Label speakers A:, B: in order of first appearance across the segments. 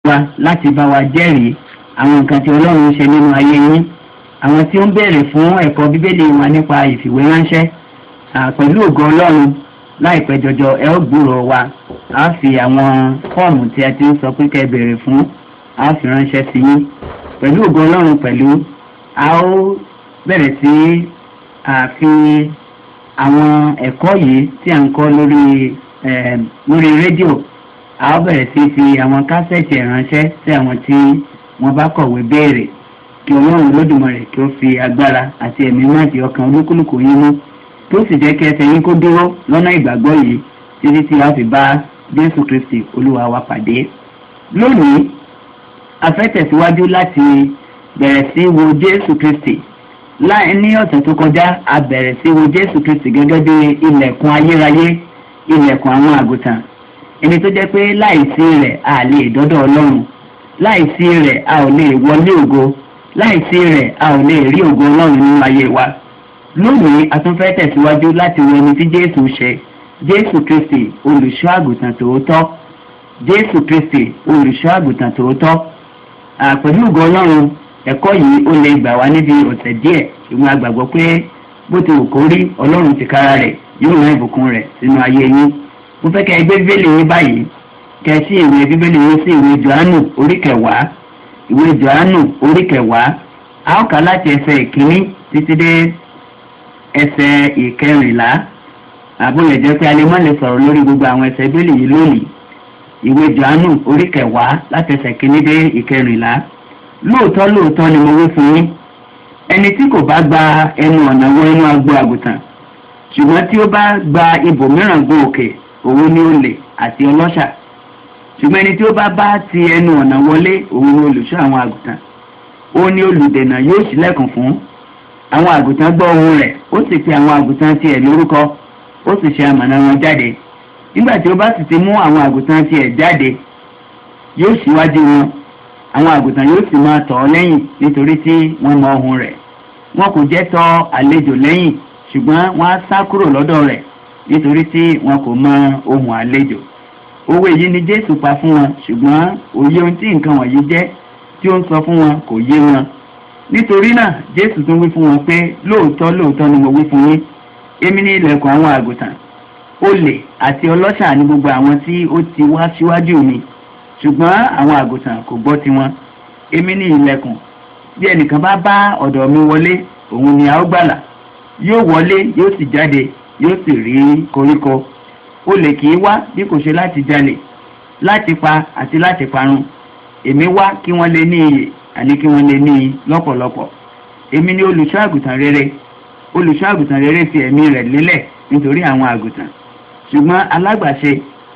A: wa láti bá wa jẹ́rìí àwọn nǹkan tí ọlọ́run ń ṣe nínú ayé yín àwọn tí ó ń béèrè fún ẹ̀kọ́ bíbélì wa nípa ìfìwéránṣẹ́ pẹ̀lú ògo ọlọ́run láìpẹ́ jọjọ ẹ ó gbúrò wa a fi àwọn fọ́ọ̀mù tí a ti ń sọ pé kẹ́ ẹ béèrè fún a fi ránṣẹ́ sí yín pẹ̀lú ògo ọlọ́run pẹ̀lú a ó bẹ̀rẹ̀ sí àfi àwọn ẹ̀kọ́ yìí tí à ń kọ́ lórí lórí rédíò a ó bẹ̀rẹ̀ sí fi àwọn kásẹ̀tì ránṣẹ́ sí àwọn tí wọ́n bá kọ̀wé béèrè kí ọlọ́run lódùmarè kí ó fi agbára àti ẹ̀mí máa di ọkàn olúkúlùkù yín mú tó sì jẹ́ kí ẹsẹ̀ yín kó dúró lọ́nà ìgbàgbọ́ yìí títí tí a fi bá jésù kristi olúwa wa pàdé. lónìí a fẹ́ tẹ̀síwájú láti bẹ̀rẹ̀ sí wo jésù kristi láì ní ọ̀sẹ̀ tó kọjá a bẹ̀rẹ̀ sí wo jésù kristi gẹ́gẹ́ bí ilẹ̀kùn ayérayé ilẹ̀kùn àwọn àgùntàn ẹni tó jẹ́ pé láìsí rẹ̀ a lè dọ́dọ̀ ọlọ́run láìsí rẹ̀ a ò lè wọlé ògo láìsí rẹ̀ a ò lè rí ògo ọlọ́run nínú ayé wa lónìí a tún fẹ́ tẹ̀síwájú láti wo ẹni tí jésù ṣe jésù kristi olùṣọ́ àgùntàn tòótọ́ jésù kristi olùṣọ́ àgùntàn tòótọ́ pẹ̀lú ògo ọlọ́run ẹ̀kọ́ yìí ó lè gbà wá níbi ọ̀sẹ̀ díẹ̀ ṣùgbọ́n a gbàgbọ́ pé bó ti wù kó rí ọlọ́run ti kára rẹ̀ yóò rán ìbùkún rẹ̀ sínú ayé yín mo fẹ́ kẹ́ ẹ gbé bíbélì yín báyìí kẹ́ ẹ sí ìwé bíbélì yín sí ìwé johannu orí kẹwàá ìwé johannu orí kẹwàá a ó kà láti ẹsẹ̀ ìkíní títí dé ẹsẹ̀ ìkẹrìnlá àbúlẹ̀ jẹ́ pé alẹ́ mọ́ lè sọ̀rọ̀ lórí gbogbo àwọn ẹsẹ̀ bíbélì yìí lónìí ìwé johannu orí kẹwàá láti ẹsẹ̀ ìkíní dé ìkẹrìnlá lóòótọ́ lóòótọ́ ni mo wí fún yín ẹni tí kò bá gba ẹnu ọ̀nà wọ inú agbo àgùntàn ṣùgbọ́n tí ó bá gba ibòmíràn gun òkè òun ni olè àti ọlọ́ṣà ṣùgbọ́n ẹni tí ó bá bá ti ẹnu ọ̀nà wọlé òun ni olùṣọ́ àwọn àgùntàn ó ní olùdènà yóò ṣílẹ̀kùn fún àwọn àgùntàn gbọ́ ohun rẹ̀ ó sì pe àwọn àgùntàn tiẹ̀ lórúkọ ó sì ṣe amọ̀nà wọn jáde nígbà tí ó bá sì ti mú àwọn àgùntàn tiẹ̀ jáde yóò ṣíwájú wọn àwọn àgùntàn yóò sì máa tọ̀ ọ́ lẹ́yìn nítorí tí wọ́n mọ ohun rẹ̀ wọn kò jẹ́ tọ̀ àlejò lẹ́yìn ṣùgbọ́n wọ́n á sá kúrò lọ́dọ̀ rẹ̀ nítorí tí wọn kò mọ ohun àlejò owó èyí ni jésù pa fún wọn ṣùgbọ́n òye ohun tí nǹkan wọ̀nyí jẹ́ tí ó ń sọ fún wọn kò yé wọn nítorí náà jésù tún wí fún wọn pé lóòótọ́ lóòótọ́ ni mo wí fún yín èmi ní ilẹ̀kùn àwọn àgùntàn olè àti ọlọ́ṣà ní gbogbo àwọn tí ó ti wá síwájú mi ṣùgbọ́n àwọn àgùntàn kò gbọ́ tiwọn èmi ní ilẹ̀kùn bí ẹnìkan bá bá ọ̀dọ̀ mi wọlé òun ni a ó gbàlà yóò wọlé yóò sì jáde yóò sì rí koríko olè kì í wá bí kò ṣe láti jalè láti pa àti láti parun èmi wá kí wọ́n lè ní iyè àní kí wọ́n lè ní i lọ́pọ̀lọpọ̀ èmi ni olùṣọ́ àgùntàn rere olùṣọ́ àgùntàn rere fi ẹ̀mí rẹ̀ lélẹ̀ nítorí àwọn àgùntàn ṣùgbọ́n alágbàṣe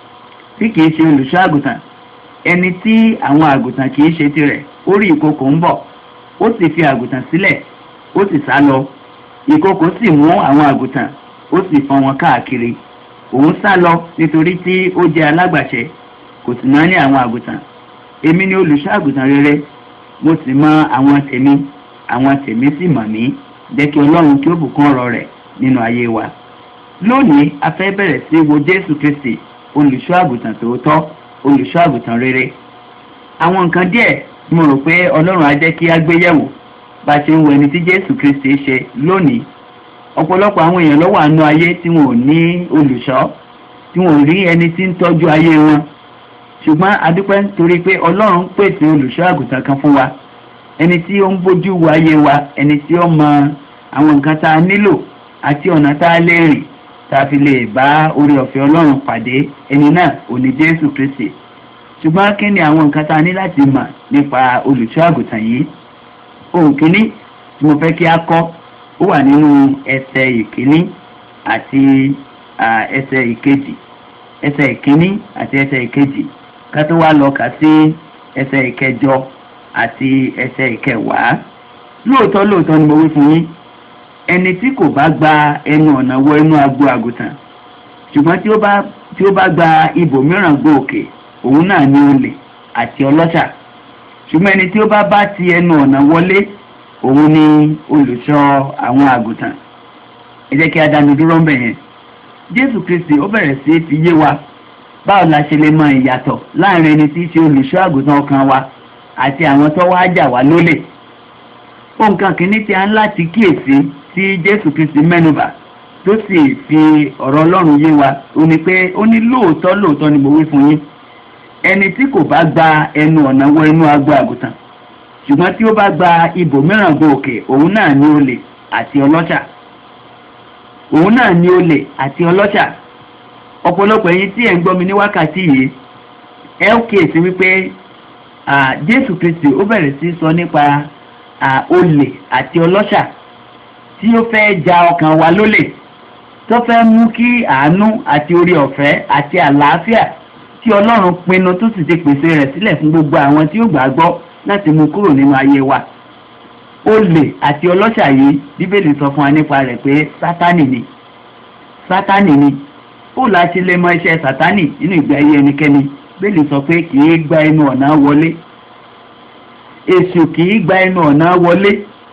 A: tí kìí ṣe olùṣọ́ àgùntàn ẹni tí àwọn àgùntàn kìí ṣe tirẹ̀ ó rí ìkokò ń bọ̀ ó sì fi àgùntàn sílẹ̀ ó sì sá lọ ìkokò sì mú àwọn àgùntàn ó sì fọ́n wọn káàkiri òun sá lọ nítorí tí ó jẹ́ alágbàṣe kò sì náà ní àwọn àgùntàn èmi ni olùṣọ́ àgùntàn rere mo sì mọ àwọn tèmi àwọn tèmi sì mọ̀ mí jẹ́ kí ọlọ́run kí ó bùkún ọ̀rọ̀ rẹ̀ nínú ayé wa lónìí a fẹ́ bẹ̀rẹ̀ sí wo jésù kristi olùṣọ́ àgùntàn tòótọ́ olùṣọ́ àgùntàn rere àwọn nǹkan díẹ̀ mo rò pé ọlọ́run á jẹ́ kí á gbé yẹ̀wò bá a ṣe ń wo ẹni tí jésù kristi ṣe lónìí ọ̀pọ̀lọpọ̀ àwọn èèyàn ló wà nínú ayé tí wọn ò ní olùṣọ́ tí wọn ò rí ẹni tí ń tọ́jú ayé wọn ṣùgbọ́n adúpẹ́ nítorí pé ọlọ́run pèsè olùṣọ́ àgùntàn kan fún wa ẹni tí ó ń bójú wo ayé wa ẹni tí ó mọ àwọn nǹkan tá a nílò àti ọ̀nà tá a lè rìn tá a fi lè bá orí ọ̀fẹ́ ọlọ́run pàdé ẹni náà ò ní jésù kristi ṣùgbọ́n kí ni àwọn nǹkan tá a ní láti mọ̀ nípa olùṣọ́ àgùntàn yìí ohun kìíní tí mo fẹ́ kí a kọ́ ó wà nínú ẹsẹ̀ ìkíní àti ẹsẹ̀ ìkejì ẹsẹ̀ ìkíní àti ẹsẹ̀ ìkejì ká tó wá lọ kà sí ẹsẹ̀ ìkẹjọ àti ẹsẹ̀ ìkẹwàá lóòótọ́ lóòótọ́ ni mo wí fún yín ẹni tí kò bá gba ẹnu ọ̀nà wọ inú agbo àgùntàn ṣùgbọ́n tí ó bá tí ó bá gba ibòmíràn gbọ́ òkè òun náà ní olè àti ọlọ́ṣà ṣùgbọ́n ẹni tí ó bá bá ti ẹnu ọ̀nà wọlé òun ni olùṣọ́ àwọn àgùntàn ẹ jẹ́ kí a dánu dúró ń bẹ̀ yẹn jésù kristi ó bẹ̀rẹ̀ sí fi yé wa báwo la ṣe lè mọ ìyàtọ̀ láàrin ẹni tí í ṣe olùṣọ́ àgùntàn ọkàn wa àti àwọn tó wá jà wá lólè nǹkan kìíní tí a ń láti kíyèsí tí jésù kristi mẹ́nubà tó sì fi ọ̀rọ̀ ọlọ́run yé wa ó ní pé ó ní lóòótọ́ lóòótọ́ ni mo wí fún yín ẹni tí kò bá gba ẹnu ọ̀nà wọ inú agbo àgùntàn ṣùgbọ́n tí ó bá gba ibòmíràn go òkè òun náà ní olè àti ọlọ́ṣà òun náà ní olè àti ọlọ́ṣà ọ̀pọ̀lọpọ̀ ẹ̀yin tí ẹ̀ ń gbọ́ mi ní wákàtí yìí ẹ ó kíyèsí wípé jésù kristi ó bẹ̀rẹ̀ sí sọ nípa olè àti ọlọ́ṣà tí ó fẹ́ ja ọkàn wa lólè tó fẹ́ mú kí àánú àti orí ọ̀fẹ́ àti àlàáfíà tí ọlọ́run pinnu tó sì ti pèsè rẹ̀ sílẹ̀ fún gbogbo àwọn tí ó gbàgbọ́ láti mú kúrò nínú ayé wa olè àti ọlọ́ṣà yìí bíbélì sọ fún wa nípa rẹ̀ pé sátánì ni sátánì ni ó la ṣe lè mọ iṣẹ́ sátánì nínú ìgbé ayé ẹnikẹ́ni bíbélì sọ pé kì í gba ẹnu ọ̀nà wọlé èṣù kì í gba ẹnu ọ̀nà wọlé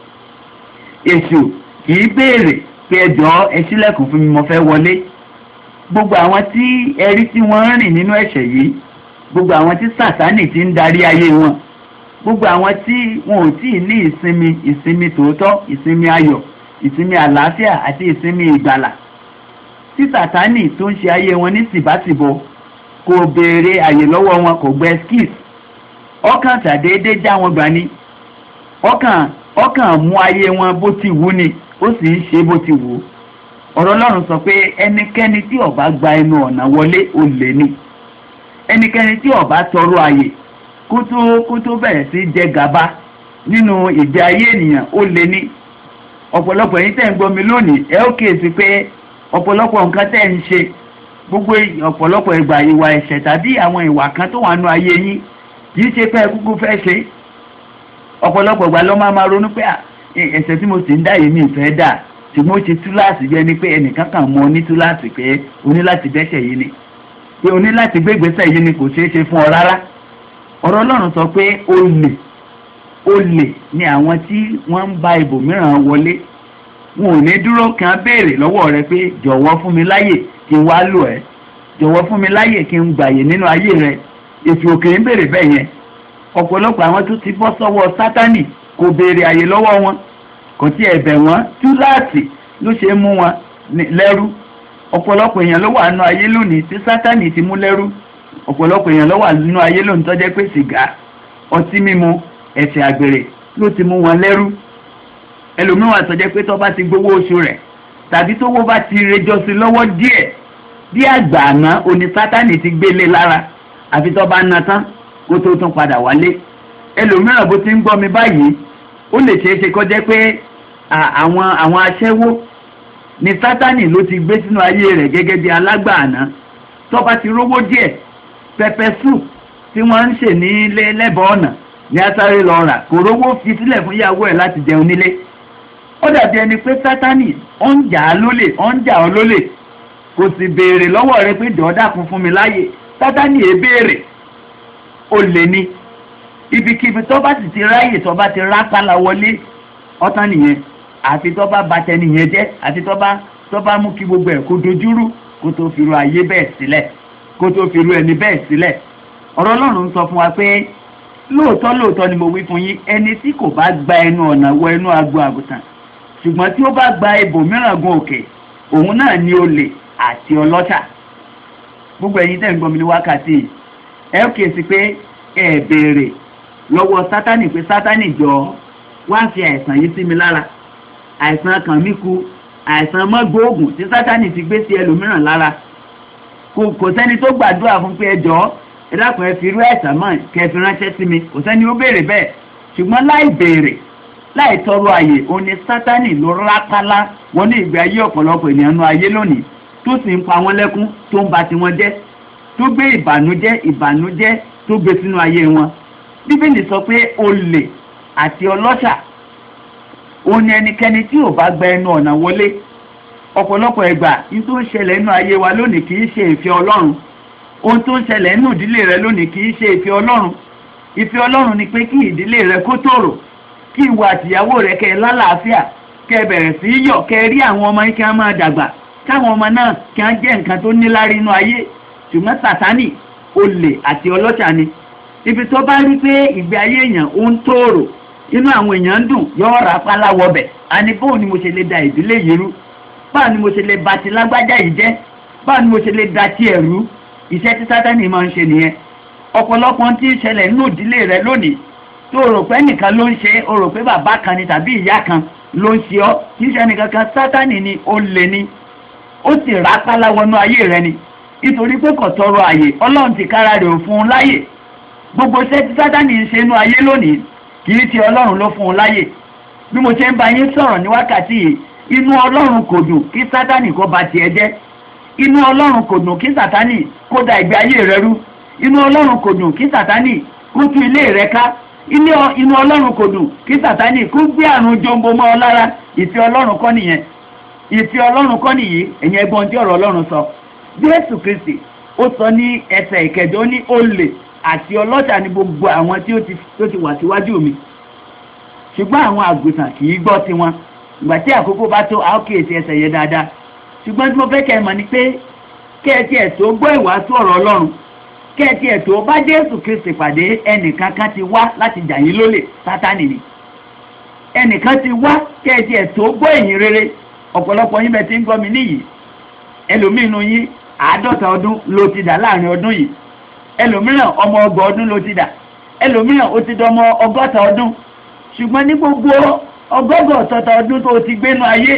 A: èṣù kì í béèrè pé ẹjọ́ ẹ ṣílẹ̀kùn fún mi mo fẹ́ wọlé gbogbo àwọn tí ẹrí tí wọ́n ń rìn nínú ẹ̀ṣẹ̀ yìí gbogbo àwọn tí sàtánì ti ń darí ayé wọn gbogbo àwọn tí wọn ò tí ì ní ìsinmi ìsinmi tòótọ́ ìsinmi ayọ̀ ìsinmi àlàáfíà àti ìsinmi ìgbàlà tí sàtánì tó ń ṣe ayé wọn ní tìbátìbọ kò béèrè àyè lọ́wọ́ wọn kò gbẹ skis ọkàn tàdéédé já wọn gbà ní ọkàn ọkàn mú ayé wọn bó ti wù ni ó sì ń ṣe bó ti wù ú ọ̀rọ̀ ọlọ́run sọ pé ẹnikẹ́ni tí ó bá gba ẹnu ọ̀nà wọlé olè ni ẹnikẹ́ni tí ó bá tọrọ àyè kó tó kó tó bẹ̀rẹ̀ sí jẹ gàba nínú ìgbé ayé ènìyàn olè ni ọ̀pọ̀lọpọ̀ yín tẹ̀ ń gbọ́ mi lónìí ẹ ó kíyèsí pé ọ̀pọ̀lọpọ̀ nǹkan tẹ̀ ń ṣe gbogbo ọ̀pọ̀lọpọ̀ ìgbà ìwà ẹ̀ṣẹ̀ tàbí àwọn ìwà kan tó wà nù ayé yín kì í ṣe pé kúkú fẹ́ ṣe ọ̀pọ̀lọpọ̀ ìgbà ló máa máa ronú pé ẹ̀ṣẹ̀ tí mo sì ń dá yìí mi ìfẹ́ dà ṣùgbọ́n ó ṣe túláàsì bí ẹni pé ẹnìkan kan mọ ní túláàsì pé o ní láti dẹ́ṣẹ̀ yìí ni pé o ní láti gbégbèsè yìí ni kò ṣeé ṣe fún ọ rárá ọ̀rọ̀ ọlọ́run sọ pé olè olè ni àwọn tí wọ́n ń ba ibòmíràn wọlé wọn ò ní dúró kan béèrè lọ́wọ́ rẹ pé jọ̀wọ́ fún mi láyè kí n wá lò ẹ́ jọ̀wọ́ fún mi láyè kí n gbàyè nínú ayé rẹ èsì òkè ń béèrè bẹ́ẹ̀ yẹn ọ̀pọ̀lọpọ̀ àwọn tó ti bọ́ sọ́wọ́ sátánì kò béèrè àyè lọ́wọ́ wọn kò tí ẹ̀ bẹ̀ wọ́n túláàsì ló ṣe mú wọn lẹ́rú ọ̀pọ̀lọpọ̀ èèyàn ló wà nínú ayé lónìí tí sátánì ti mú lẹ́rú ọ̀pọ̀lọpọ̀ èèyàn ló wà nínú ayé lónìí tó jẹ́ pé sìgá ọtí mímu ẹ̀sẹ̀ àgbèrè ló ti mú wọn lẹ́rú ẹlòmíràn tó jẹ́ pé tó bá ti gbowó oṣù rẹ̀ tàbí tówó bá ti rejọ sí lọ́wọ́ díẹ̀ bí àgbà àná oní sátánì ti gbélé lára àfi tó bá na tán kó tó tún padà wálé ẹlòmíràn bó ti ń gbọ́ mi báyìí ó lè ṣeé ṣe kó jẹ́ pé àwọn àwọn aṣẹ́wó ni sátánì ló ti gbé sínú ayé rẹ̀ gẹ́gẹ́ bí alágbàáná tó bá ti rówó díẹ̀ pẹpẹ soup tí wọ́n ń ṣe ní ilé lẹ́bàá ọ̀nà ní asáré lọ rà kò rówó fi sílẹ̀ fún ìyàwó ẹ̀ láti jẹun nílé ó dàbí ẹni pé sátánì ó ń jà á lólè ó ń jà ọ́ lólè kò sì béèrè lọ́wọ́ rẹ pé dọ́ọ́dà kún fún mi láàyè sátánì èé béèrè ó lè ní ibikíbi tó bá sì ti ráyè tó bá ti rápálá wọlé ọtán nìyẹn àfi tó bá ba tẹni yẹn jẹ́ àfi tó bá tó bá mú kí gbogbo ẹ̀ kó dojúrú kó tó fi ru ayé bẹ́ẹ̀ sílẹ̀ kó tó fi ru ẹni bẹ́ẹ̀ sílẹ̀ ọ̀rọ̀ ọlọ́run sọ fún wa pé lóòótọ́ lóòótọ́ ni mo wí fún yín ẹni tí kò bá gba ẹnu ọ̀nà wọ ẹnu agbo àgùntàn ṣùgbọ́n tí ó bá gba ibòmíràn gun òkè òun náà ni olè àti ọlọ́ṣà gbogbo ẹ̀yin tẹ̀ ń gbọ́ mi ní wákàtí ẹ ó kíyèsí pé ẹ béèrè lọ́wọ́ sátánì pé sátánì jọ wá fi àìsàn yìí sí mi lára àìsàn kàn mí ku àìsàn mọ́gbóògùn tí sátánì ti gbé sí ẹlòmíràn lára kò kò sẹ́ni tó gbàdúrà fún pé ẹ jọ ẹ dákun ẹ fi irú àìsàn mọ́ kẹ́ fi ránṣẹ́ sí mi kò sẹ́ni ó béèrè bẹ́ẹ̀ ṣùgbọ́n láì béèrè láì tọrọ àyè òní sátánì ló rápálá wọn ní ìgbé ayé ọ̀pọ̀lọpọ̀ ènìyàn nu ayé lónìí tó sì ń pa wọn lẹ́kún tó ń ba tiwọn jẹ́ tó gbé ìbànújẹ́ ìbànújẹ́ tó gbé sínú ayé wọn bíbélì sọ pé olè àti ọlọ́ṣà òun ni ẹnikẹ́ni tí ò bá gba ẹnu ọ̀nà wọlé ọ̀pọ̀lọpọ̀ ẹgbà ní tó ń ṣẹlẹ̀ nínú ayé wa lónìí kì í ṣe ìfẹ́ ọlọ́run ohun tó ń ṣẹlẹ̀ nínú ìdílé rẹ lónìí kì í ṣe ìfẹ́ ọlọ́run ìfẹ́ ọlọ́run ni pé kí ìdílé rẹ kó tòrò kí ìwà àtìyàwó rẹ kẹ́ ẹ lálàáfíà kẹ́ ẹ bẹ̀rẹ̀ sí í yọ̀ kẹ́ ẹ rí àwọn ọmọ yín kí wọ́n máa dàgbà káwọn ọmọ náà kí wọ́n jẹ́ nǹkan tó níláárí inú ayé ṣùgbọ́n sàtánì olè àti ọlọ́ṣà ni ibi tó bá rí pé ìgbé ayé èèyàn ó ń tóòrò inú àwọn èèyàn ń dùn yóò rà pálá wọbẹ̀ àní bóun ni mo ṣe lè da ìdílé yìí rú báwo ni mo ṣe lè ba ti lágbájá yìí jẹ́ báwo ni mo ṣe lè da tiẹ̀ rú iṣẹ́ tí sátánì máa ń ṣe nìyẹn ọ̀pọ̀lọpọ̀ tí ń ṣẹlẹ̀ nínú ìdílé rẹ lónìí tó o rò pé nìkan ló ń ṣe o rò pé bàbá kan ni tàbí ìyá kan ló ń ṣe ọ́ kì í ṣe ẹnìkan kan sátánì ni ó lè ní ó sì rà pálá wọnú ayé rẹ ni nítorí pé kò tọrọ àyè ọlọ́run ti kára rẹ̀ ò fún un láyè gbogbo iṣẹ́ tí sátánì ń ṣe inú ayé lónìí kì í ti ọlọ́run ló fún un láyè bí mo ṣe ń bá yín sọ̀rọ̀ ní wákàtí yìí inú ọlọ́run kò dùn kí sátánì kó ba tiẹ̀ jẹ́ inú ọlọ́run kò dùn kí sátánì kó da ìgbé ayé rẹ rú inú ọlọ́run kò dùn kí sátánì kó tú ilé rẹ ká inú ọlọ́run kò dùn kí sátánì kó gbé àrùn jombo mọ́ ọ lára ìfẹ́ ọlọ́run kọ́ nìyẹn ìfẹ́ ọlọ́run kọ́ nìyí ẹ̀yin ẹgbọ́n tí ọ̀rọ̀ ọlọ́run sọ jésù kristi ó sọ ní ẹsẹ̀ ìkẹjọ ó ní olè àti ọlọ́ṣà ní gbogbo àwọn tí ó ti tó ti wà síwájú mi ṣùgbọ́n àwọn àgùntàn kì í gbọ́ tiwọn ìgbà tí àkókò bá tó àwọn kíyèsí ẹsẹ̀ yẹn dáadáa ṣùgbọ́n tí mo fẹ́ kẹ́ ẹ mọ̀ ni pé kẹ́ ẹ tiẹ̀ tó gbọ́ ìwàásù ọ̀rọ̀ ọlọ́run kẹ́ ẹ tiẹ̀ tó bá jésù kristi pàdé ẹnìkan kan ti wá láti jà yín lólè sátánì ni ẹnìkan ti wá kẹ́ ẹ tiẹ̀ tó gbọ́ ìyìn rere ọ̀pọ̀lọpọ̀ yín bẹ ti ń gbọ́ mi níyì ẹlòmínú yín àádọ́ta ọdún ló ti dà láàrin ọdún yìí ẹlòmíràn ọmọ ọgbọ̀n ọdún ló ti dà ẹlòmíràn ó ti dọmọ ọgọ́ta ọdún ṣùgbọ́n ní gbogbo ọgọ́gọ̀ ọ̀tọ̀ta ọdún tó ti gbénu ayé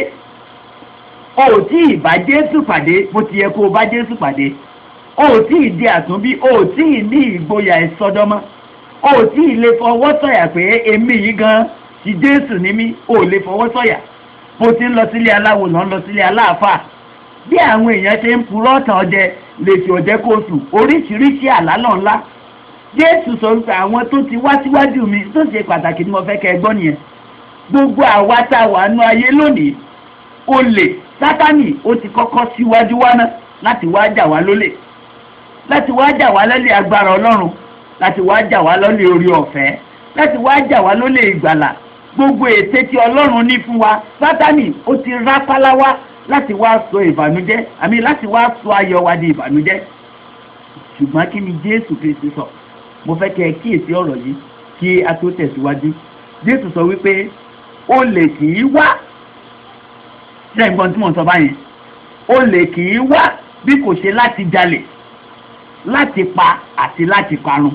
A: o ò tí ì bá Jésù pàdé bó ti yẹ kó o bá Jésù pàdé o ò tí ì di àtúnbí o ò tí ì ní ìgboyà ìsọdọmọ o ò tí ì lè fọwọ́ sọ̀yà pé èmi yìí gan ti Jésù ní mí o ò lè fọwọ́ sọ̀yà bó ti ń lọ sílé aláwo lọ ń lọ sílé aláàfáà bí àwọn èèyàn ṣe ń purọ́ ọ̀tàn ọdẹ lè fi ọ̀jẹ́ kóòtù oríṣiríṣi àlálọ̀ ńlá jésù sọ wípé àwọn tó ti wá síwájú mi tó ṣe pàtàkì tí mo fẹ́ kẹ́ ẹ gbọ́ nìyẹn gbogbo àwa tá a wà nú ayé lónìí olè sátánì ó ti kọ́kọ́ síwájú wá ná láti wá jà wá lólè láti wá jà wá lólè agbára ọlọ́run láti wá jà wá lólè orí ọ̀fẹ́ láti wá jà wá lólè ìgbàlà gbogbo ète tí ọlọ́run ní fún wa sátánì ó ti rápálá wá láti wá sọ ìbànújẹ́ àmì láti wá sọ ayọ̀ wa di ìbànújẹ́ ṣùgbọ́n kí ni jésù kristi sọ mo fẹ́ kẹ́ ẹ kíyèsí ọ̀rọ̀ yìí kí a tó tẹ̀síwájú jésù sọ wípé olè kì í wá ṣe nǹkan tí mo sọ báyìí olè kì í wá bí kò ṣe láti jalè láti pa àti láti parun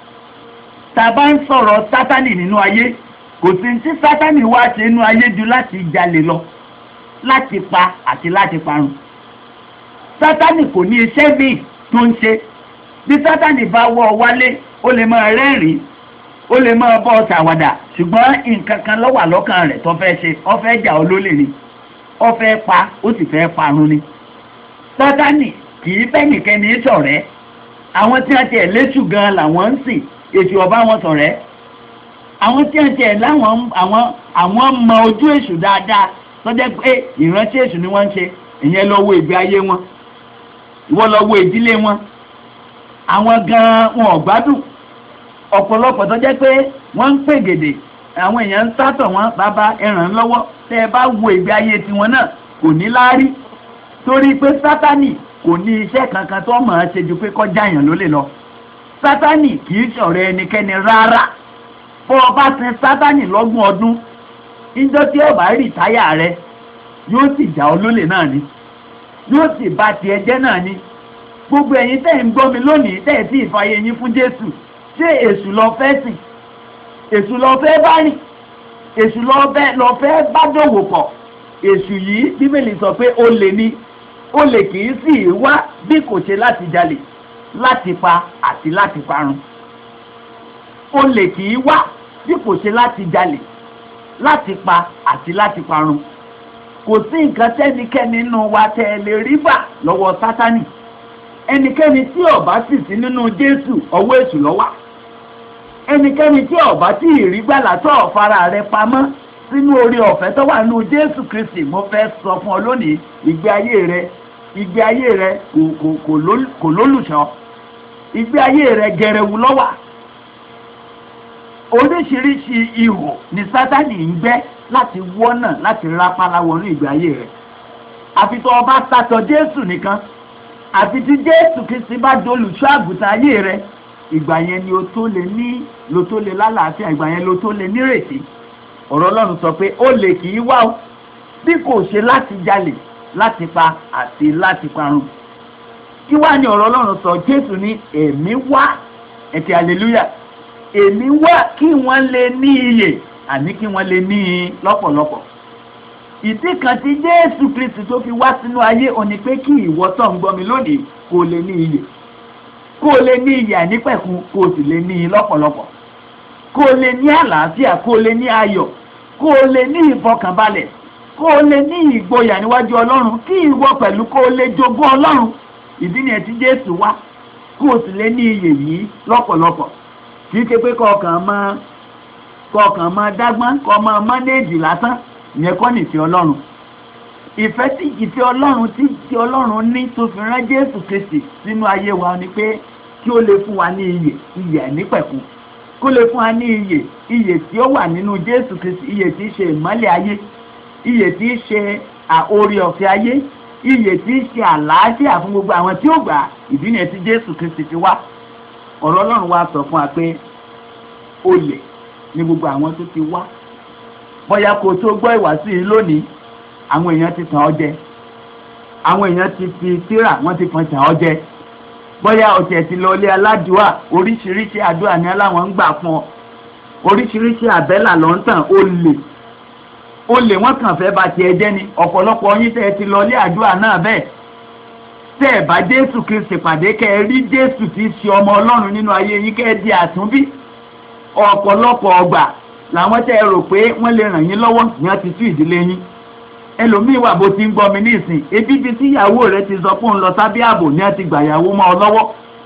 A: tá a bá ń sọ̀rọ̀ sátánì nínú ayé kò sí tí sátánì wá ṣe nínú ayé ju láti jalè lọ láti pa àti láti parun sátánì kò ní iṣẹ́ míì tó ń ṣe bí sátánì bá wọ́ ọ wálé ó lè máa rẹ́rìn-ín ó lè máa bọ́ ọ ṣàwàdà ṣùgbọ́n nǹkan kan ló wà lọ́kàn rẹ̀ tó fẹ́ ṣe ó fẹ́ jà ọ́ lólè ni ó fẹ́ pa ó sì fẹ́ parun ni sátánì kì í bẹ́ nìkẹ́ni ṣọ̀rẹ́ àwọn tí wọ́n tiẹ̀ léṣù gan làwọn ń sìn èṣù ọba wọn ṣọ̀rẹ́ àwọn tí wọ́n tiẹ̀ láwọn àwọn àwọn mọ ojú èṣù dáadáa tọ́jẹ́ pé ìrántí èṣù ni wọ́n ń ṣe ìyẹn lọ wo ìgbé ayé wọn ìwọ lọ wo ìdílé wọn àwọn gan-an wọn ò gbádùn ọ̀pọ̀lọpọ̀ tọ́jẹ́ pé wọ́n ń pè gèdè àwọn èèyàn ń sátọ̀ wọn bàbá ẹ̀ràn lọ́wọ́ tẹ́ ẹ bá wo ìgbé ayé tiwọn náà kò ní láárí torí pé sátánì kò ní iṣẹ́ kankan tó mọ̀ ọ́n ṣe ju pé kọjá èèyàn ló lè lọ sátánì kì í ṣọ̀rẹ́ ẹnikẹ́ni rárá bó o bá sin sátánì lọ́gbọ̀n ọdún níjọ́ tí ó bá rí táyà rẹ yóò sì jà ọ́ lólè náà ni yóò sì bà tiẹ̀ jẹ́ náà ni gbogbo ẹ̀yin tẹ́ ń gbọ́ mi lónìí tẹ́ ẹ̀ tí ìfàyè yín fún Jésù ṣé èṣù lọ fẹ́ sìn èṣù lọ fẹ́ bá rìn èṣù lọ fẹ́ lọ fẹ́ bá dòwò pọ̀ èṣù yìí bíbélì sọ pé olè ni olè kì í sì wá bí kò ṣe láti jalè láti pa àti láti parun olè kì í wá bí kò ṣe láti jalè láti pa àti láti parun kò sí nǹkan tẹ́nikẹ́ni nínú wa tẹ́ ẹ lè rí bà lọ́wọ́ sátánì ẹnikẹ́ni tí ó bá sì sí nínú jésù ọwọ́ èṣù ló wà ẹnikẹ́ni tí ó bá tí ì rí gbàlà tó ọ̀fara rẹ̀ pamọ́ sínú orí ọ̀fẹ́ tó wà nínú jésù kristi mo fẹ́ sọ fún ọ lónìí ìgbé ayé rẹ ìgbé ayé rẹ kò kò kò lól- kò lólùṣọ́ ìgbé ayé rẹ gẹrẹwu ló wà oríṣiríṣi ihò ni sátani ń gbẹ́ láti wọ́nà láti rápálá wọnú ìgbé ayé rẹ̀ àfi tó o bá sátọ jésù nìkan
B: àfi tí jésù kristi bá dolùṣọ́ àgùntàn ayé rẹ ìgbà yẹn ni o tó lè ní lo tó lè lálàáfíà ìgbà yẹn lo tó lè nírètí ọ̀rọ̀ ọlọ́run sọ pé ó lè kì í wá o bí kò ṣe láti jalè láti pa àti láti parun kí wá ní ọ̀rọ̀ ọlọ́run sọ jésù ní èmi wá ẹ̀kẹ́ hallelujah èmi wá kí wọ́n lè ní iyè àní kí wọ́n lè ní i lọ́pọ̀lọpọ̀ ìdí kan tí jésù kristi tó fi wá sínú ayé òní pé kí ìwọ tó ń gbọ́ mi lónìí kó lè ní iyè kó lè ní iyè ànípẹ̀kun kó sì lè ní i lọ́pọ̀lọpọ̀ kó lè ní àlàáfíà kó lè ní ayọ̀ kó lè ní ìfọkànbalẹ̀ kó lè ní ìgboyà níwájú ọlọ́run kí ìwọ pẹ̀lú kó lè jogún ọlọ́run ìdí nìyẹn tí jésù wá kó sì lè ní iyè yìí lọ́pọ̀lọpọ̀ kì í ṣe pé kọ̀ọ̀kan máa kọ̀ọ̀kan máa dágbọ́n kọ́ máa mánéèjì lásán ìyẹn kọ́ nìfẹ́ ọlọ́run ìfẹ́ tí ìfẹ́ ọlọ́run tí tí ọlọ́run ní tó fi rán jésù kristi sínú ayé wa ni pé kí ó lè fún wa ní iyè iyè àìnípẹ̀kun kó lè fún wa ní iyè iyè tí ó wà nínú jésù kristi iyè tí í ṣe ìmọ́lẹ̀ ayé iyè tí í ṣe oore ọ̀fẹ́ ayé iyè tí í ṣe àlàáfíà fún gbogbo àwọn tí ó gbà ìdí nìyẹn tí jésù kristi fi wá ọ̀rọ̀ ọlọ́run wa sọ fún wa pé olè ní gbogbo àwọn tó ti wá bóyá kó tó gbọ́ ìwàásù yìí lónìí àwọn èèyàn ti tàn ọ́ jẹ àwọn èèyàn ti fi tírà wọ́n ti fọn tàn ọ́ jẹ bóyá ọ̀tẹ̀ ti lọ ilé aládùúà oríṣiríṣi àdúrà ni aláwọn ń gbà fún ọ oríṣiríṣi àbẹ́là ló ń tàn ó lè ó lè wọ́n kàn fẹ́ ba tiẹ̀ jẹ́ ni ọ̀pọ̀lọpọ̀ yín tẹ́ ẹ ti lọ ilé àdúrà náà bẹ́ẹ̀ tẹ́ ẹ bá jésù kristi pàdé kẹ́ ẹ rí jésù tí í ṣe ọmọ ọlọ́run nínú ayé yín kẹ́ ẹ di àtúnbí ọ̀pọ̀lọpọ̀ ọgbà làwọn tẹ́ ẹ rò pé wọ́n lè ràn yín lọ́wọ́ ní wọ́n ti tú ìdílé yín ẹlòmíì wà bó ti ń gbọ́ mi ní ìsìn ebi bíi tí ìyàwó rẹ ti sọ fún un lọ sábẹ́ ààbò ní wọ́n ti gbà ìyàwó mọ́ ọ lọ́wọ́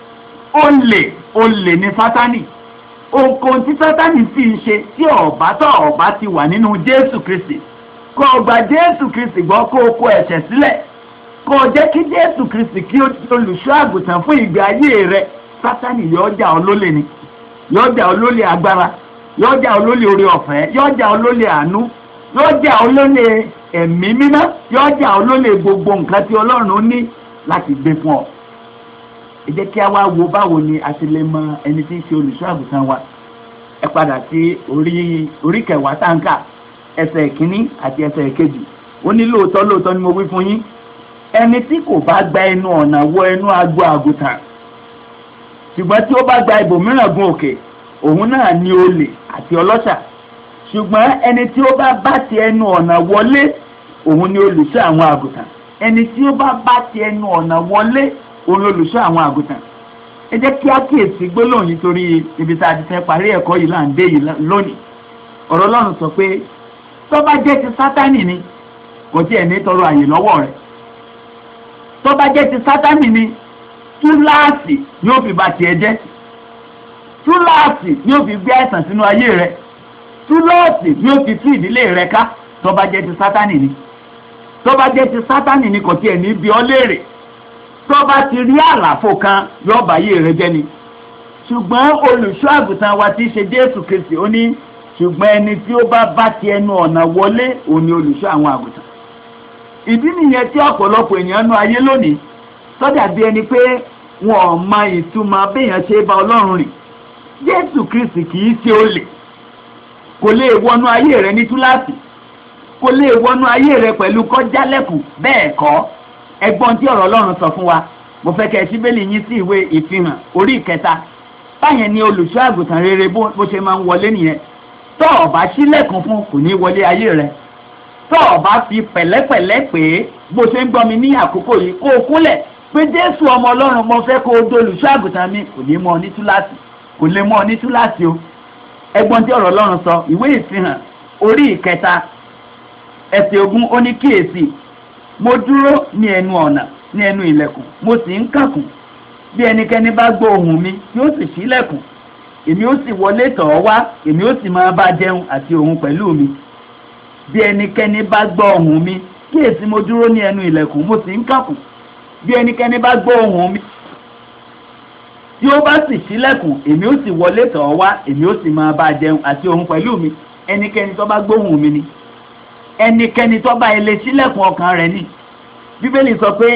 B: ó lè ó lè ní sátánì ohunkóhun tí sátánì sì ń ṣe tí ọ̀bá tó ọ̀bá ti wà nínú jésù kristi kó o gba jésù kristi gbọ́ kó o kó ẹ̀ṣẹ̀ sílẹ̀ kó o jẹ́ kí jésù kristi kí o ti olùṣọ́ àgùntàn fún ìgbé ayé rẹ sátánì yóò jà ọ́ lólè ni yóò jà ọ́ lólè agbára yóò jà ọ́ lólè oore ọ̀fẹ́ yóò jà ọ́ lólè àánú yóò jà ọ́ lólè ẹ̀mí mímọ́ yóò jà ọ́ lólè gbogbo nǹkan tí ọlọ́run ní láti gbé fún ọ. ẹ jẹ́ kí a wá wo báwo ni a ti lè mọ ẹni tí ń ṣe olùṣọ́ àgùntàn wa ẹ padà sí orí orí kẹwàá táǹkà ẹsẹ̀ ìkíní àti ẹsẹ̀ ìkejì ó ní lóòótọ́ lóòótọ́ ni mo wí fún yín ẹni tí kò bá gba ẹnu ọ̀nà wọ ẹnu agbo àgùntàn ṣùgbọ́n tí ó bá gba ibòmíràn gun òkè òun náà ni olè àti ọlọ́ṣà ṣùgbọ́n ẹni tí ó bá bá ti ẹnu ọ̀nà wọlé òun ni olùṣọ́ àwọn àgùntàn ẹni tí ó bá bá ti ẹnu ọ̀nà wọlé òun ni olùṣọ́ àwọn àgùntàn ẹ jẹ́ kí á kíyèsí gbólóhùn nítorí ibi tá a ti fẹ́ parí ẹ̀kọ́ yìí là ń dé yìí lónìí ọ̀rọ̀ ọlọ́run sọ pé tó bá jẹ́ ti sátánì ni kò tiẹ̀ ní tọrọ àyè lọ́wọ́ rẹ̀ tó bá jẹ́ ti sátánì ni túláàsì ni ó fi bà tiẹ̀ jẹ́ túláàsì ni ó fi gbé àìsàn sínú ayé rẹ̀ túláàsì ni ó fi tú ìdílé rẹ̀ ká tó bá jẹ́ ti sátánì ni tó bá jẹ́ ti sátánì ni kò tiẹ̀ ní bí ọ léèrè tó bá ti rí àlàfo kan yóò bá ayé rẹ̀ jẹ́ ni ṣùgbọ́n olùṣọ́ àgùntàn wa ti ṣe Jésù Kristi ó ní ṣùgbọ́n ẹni tí ó bá bá ti ẹnu ọ̀nà wọlé òun ni olùṣọ́ àwọn àgùntàn ìdí nìyẹn tí ọ̀pọ̀lọpọ̀ èèyàn nú ayé lónìí sọ́dà bí ẹni pé wọn ò mọ ìtumọ̀ béèyàn ṣe bá Ọlọ́run rìn Jésù Kristi kì í ṣe olè kò lè wọnú ayé rẹ ní túláàsì kò lè wọnú ayé rẹ pẹ̀lú kọjálẹ̀kùn bẹ́ẹ̀ kọ́ ẹgbọ́n tí ọ̀rọ̀ Ọlọ́run sọ fún wa mo fẹ́ kẹ́ ẹ síbélì yín sí ìwé ìfihàn orí ìkẹta báyẹn ni olùṣọ́ àgùntàn rere bó ṣe máa ń wọlé nìyẹn tọ́ ọ bá sílẹ̀kùn fún kò ní wọlé ayé rẹ tọ́ ọ bá fi pẹ̀lẹ́pẹ̀lẹ́ pé bó ṣe ń gbọ́ mi ní àkókò yìí kó o kúnlẹ̀ pé Jésù ọmọ Ọlọ́run mo fẹ́ kó o dolùṣọ́ àgùntàn mi kò ní mọ ọ ní túláàsì kò lè mọ ọ ní túláàsì o ẹgbọ́n tí ọ̀rọ̀ Ọlọ́run sọ ìwé ìfihàn orí ìkẹta ẹsẹ̀ ogún ó ní kíyèsí mo dúró ní ẹnu ọ̀nà ní ẹnu ilẹ̀kùn mo sì ń kàkùn bí ẹnikẹ́ni bá gbọ́ ohùn mi yóò sì ṣílẹ̀kùn èmi ó sì wọlé tọ̀ ọ́ wá èmi ó sì máa bá jẹun àti òun pẹ̀lú mi bí ẹnikẹ́ni bá gbọ́ ohùn mi kíyèsí mo dúró ní ẹnu ilẹ̀kùn mo sì ń kàkùn bí ẹnikẹ́ni bá gbọ́ ohùn mi tí ó bá sì ṣílẹ̀kùn èmi ó sì wọlé tọ̀ ọ́ wá èmi ó sì máa bá jẹun àti òun pẹ̀lú mi ẹnikẹ́ni tó bá gbóhùn mi ni ẹnikẹ́ni tó bá ilé ṣílẹ̀kùn ọkàn rẹ̀ ni bíbélì sọ pé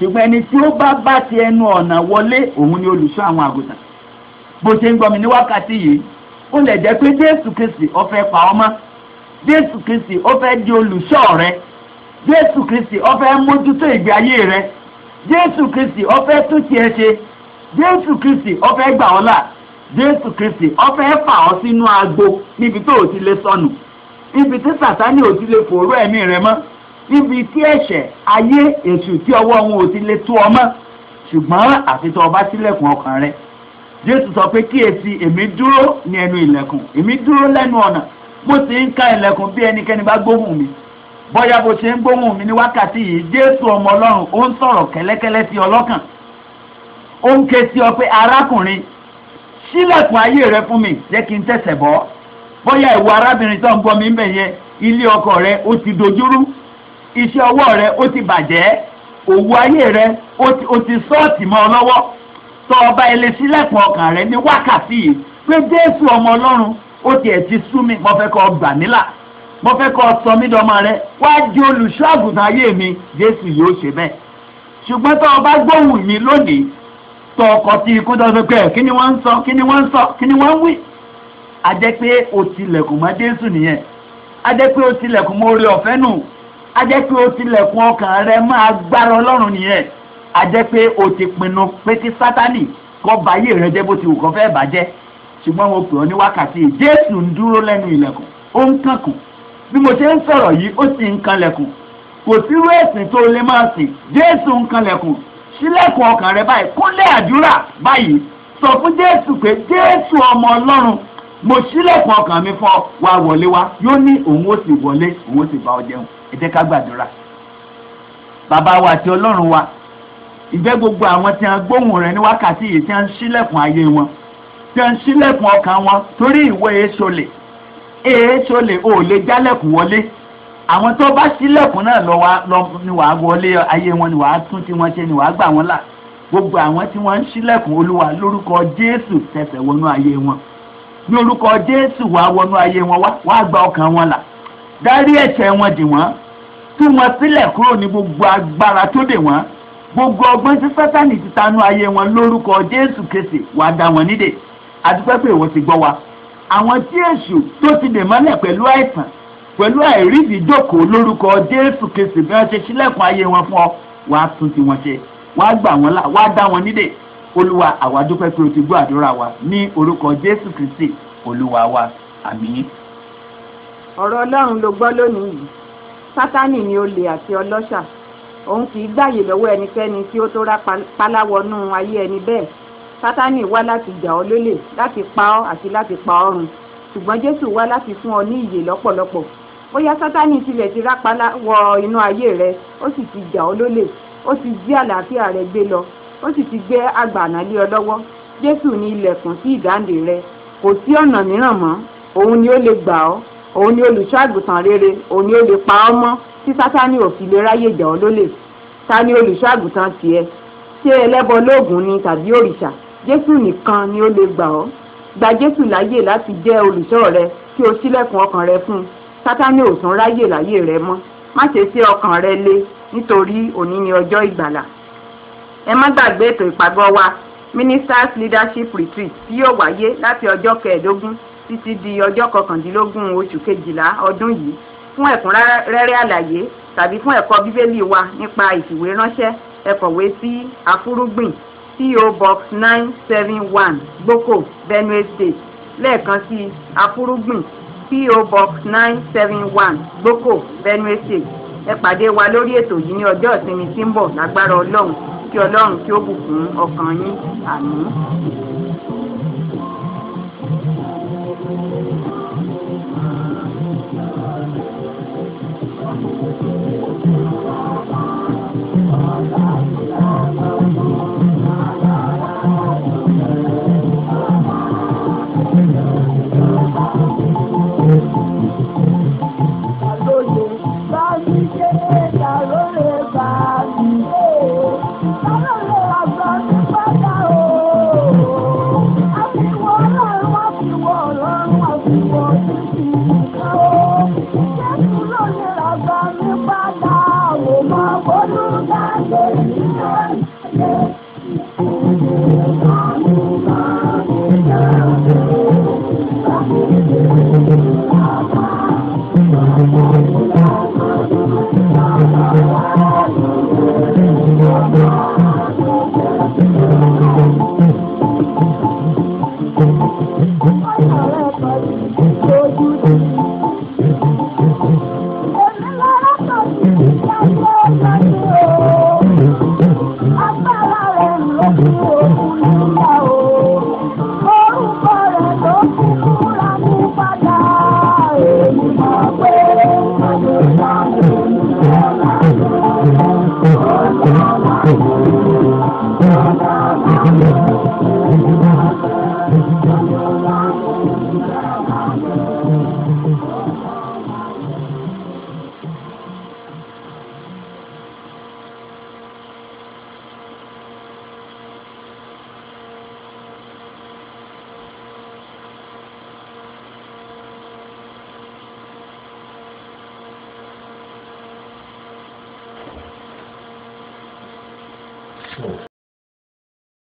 B: ṣùgbọ́n ẹni tí ó bá bá ti ẹnu ọ̀nà wọlé òun ni olùṣọ́ àwọn àgùntàn bó ṣe ń gbọ́ mi ní wákàtí yìí ó lè jẹ́ pé jésù kristi ó fẹ́ pa ọ́ mọ́ jésù kristi ó fẹ́ di olùṣọ́ rẹ jésù kristi ó fẹ́ mójútó ìgbé ayé rẹ jésù kristi ó fẹ́ tún tiẹ̀ ṣe jésù kristi ó fẹ́ gbà ọ́ là jésù kristi ó fẹ́ fà ọ́ sínú agbo níbi tó o ti lè sọnù níbi tí sàtánì ò ti lè fòró ẹ̀mí rẹ mọ́ níbi tí ẹ̀ṣẹ̀ ayé èṣù tí ọwọ́ wọn ò ti lè tó ọ mọ́ ṣùgbọ́n àfi tó o bá sílẹ̀kùn ọkàn rẹ jésù sọ pé kíyèsí èmi dúró ní ẹnu ilẹ̀kùn èmi dúró lẹ́nu ọ̀nà mo sì ń ka ilẹ̀kùn bí ẹnikẹ́ni bá gbóhùn mi bóyá bó ṣe ń gbóhùn mi ní wákàtí yìí jésù ọmọ ọlọ́run ó ń sọ̀rọ̀ kẹ́lẹ́kẹ́lẹ́ sí ọlọ́kàn ó ń ké sí ọ pé arákùnrin sílẹ̀kùn ayé rẹ fún mi jẹ́ kí n tẹ̀sẹ̀ bọ́ bóyá ìwọ arábìnrin tó ń gbọ́ mi ń bẹ̀ yẹn ilé ọkọ rẹ ó ti dojúrú iṣẹ́ ọwọ́ rẹ ó ti bàjẹ́ òwò ayé rẹ ó ti sọ́ọ̀tì mọ́ ọ lọ́wọ́ tọ́ ọba ilé sílẹ̀kùn ọkàn rẹ ní wákàtí yìí pé jésù ọmọ ọlọ́run ó tiẹ̀ ti sú mi mo fẹ́ kọ́ gbà mí là mo fẹ́ kọ́ sọ mí dọ́mọ rẹ wá di olùṣọ́ àgùntàn ayé mi jésù yóò ṣe bẹ́ẹ̀ ṣùgbọ́n tọ́ ọba gbóhùn mi lónìí tọ́ ọkọ̀ tí ikú tó ṣe pé kí ni wọ́n ń sọ kí ni wọ́n ń sọ kí ni wọ́n ń wí a jẹ́ pé o tilẹ̀kùn mọ́ jésù nìyẹn a jẹ́ pé o tilẹ̀kùn mọ́ oore ọ̀fẹ́ nù a jẹ́ pé o tilẹ̀kùn ọkàn rẹ máa gbára ọlọ́run nìyẹn a jẹ́ pé o ti pinnu pé kí sátánì kọ́ báyé rẹ jẹ́ bó ti wù kọ́ fẹ́ bàjẹ́ ṣùgbọ́n mo pè ọ́ ní wákàtí jésù ń dúró lẹ́nu ilẹ̀kùn ó ń kànkùn bí mo ṣe ń sọ̀rọ̀ yìí ó sì ń kanlẹ̀kùn kò sírú ẹ̀sìn tó lè máa sìn jésù ń kanlẹ̀kùn sílẹ̀kùn ọkàn rẹ báyìí kúnlẹ̀ àdúrà báyìí sọ fún jésù pé jésù ọmọ ọlọ́run mo sílẹ̀kùn ọkàn mi fún ọ wá wọlé wá yóò ní òun ó sì wọlé òun ó sì bá ọ jẹun ẹ jẹ́ ká gbàdúrà bàbá wa àti ọlọ́run wa ìjẹ́ gbogbo àwọn tí wọ́n gbóhùn rẹ̀ ní wákàtí yìí tí wọ́n ń sílẹ̀kùn ayé wọn tí wọ́n ń sílẹ̀kùn ọkàn wọn torí ìwé èsolè èsolè ò lè jálẹ̀kùn wọlé àwọn tó bá sílẹ̀kùn náà lọ wá lọ ni wàá wọlé ayé wọn ni wàá tún tí wọ́n ṣe ni wàá gbà wọ́n là gbogbo àwọn tí wọ́n ń sílẹ̀kùn olúwa lórúkọ jésù tẹsẹ̀ wọnú ayé wọn ní orúkọ jésù wàá wọnú ayé wọn wàá gba ọkàn wọn là dárí ẹ̀ṣẹ̀ wọn dì wọ́n tú wọn sílẹ̀ kúrò ní gbogbo agbára tó dè wọ́n gbogbo ọgbọ́n tí sátani ti tanú ayé wọn lórúkọ jésù kése wàá dá wọn nídè àdúpẹ́ pé ìwọ ti gbọ́ wa àwọn tí èṣù tó ti dè mọ́lẹ̀ pẹ̀lú àìsàn pẹ̀lú àìrídìí jókòó lórúkọ jésù kése bí wọ́n ṣe sílẹ̀kùn ayé wọn fún ọ wàá tún ti wọn ṣe wàá gbà wọn là wàá dá wọn nídè olúwa àwa dúpẹ́ pé o ti gbọ́ àdúrà wa ní orúkọ jésù kristi olúwa wa àmín.
C: ọ̀rọ̀ ọlọ́run ló gbọ́ lónìí yìí sátánì ni olè àti ọlọ́ṣà òun kì í gbàyè lọ́wọ́ ẹnikẹ́ni tí ó tó rá páláwọnú ayé ẹni bẹ́ẹ̀ sátánì wá láti jà ọ́ lólè láti pa ọ́ àti láti pa ọ́ run ṣùgbọ́n jésù wá láti fún ọ ní ìyè lọ́pọ̀lọpọ̀ bóyá sátánì tilẹ̀ ti rá páláwọ inú ayé rẹ ó sì ti jà ọ́ lólè ó ti jí àlàáfíà rẹ gbé lọ ó sì ti gbé àgbàná lé ọ lọ́wọ́ jésù ní ilẹ̀kùn sí ìdáǹdè rẹ kò sí ọ̀nà mìíràn mọ́ òun ni ó lè gbà ọ́ òun ni olùṣọ́ àgùntàn rere òun ni ó lè pa ọ́ mọ́ tí sátánì ò fi lè ráyè jà ọ́ lólè ta ni olùṣọ́ àgùntàn tiẹ̀ ṣé ẹlẹ́bọ lóògùn ni tàbí òrìṣà jésù nìkan ni ó lè gbà ọ́ gba jésù láyè láti jẹ́ olùṣọ́ rẹ kí o ṣílẹ̀kùn ọkàn rẹ fún un sátánì ò tún ráyè láyè rẹ mọ́ má ṣe ṣe ọkàn rẹ le nítorí òní ni ọjọ́ ìgbàlà ẹ má gbàgbé ètò ìpàgọ́ wa ministers leadership retreat tí yóò wáyé láti ọjọ́ kẹẹ̀ẹ́dógún títí di ọjọ́ kọkàndínlógún oṣù kejìlá ọdún yìí fún ẹ̀kúnrẹ́rẹ́ àlàyé tàbí fún ẹ̀kọ́ bíbélì wa nípa ìfìwéránṣẹ́ ẹ kọ̀wé sí afúrúgbìn PO Box nine seven one gboko Benue State lẹ́ẹ̀kan sí afúrúgbìn PO Box nine seven one gboko Benue State ẹ pàdé wa lórí ètò yìí ní ọjọ́ ìsinmi tí ń bọ̀ lágbára ọlọ́run kí ọlọ́run kí ó bùkún ọkàn yín àmín.
D: Thank you.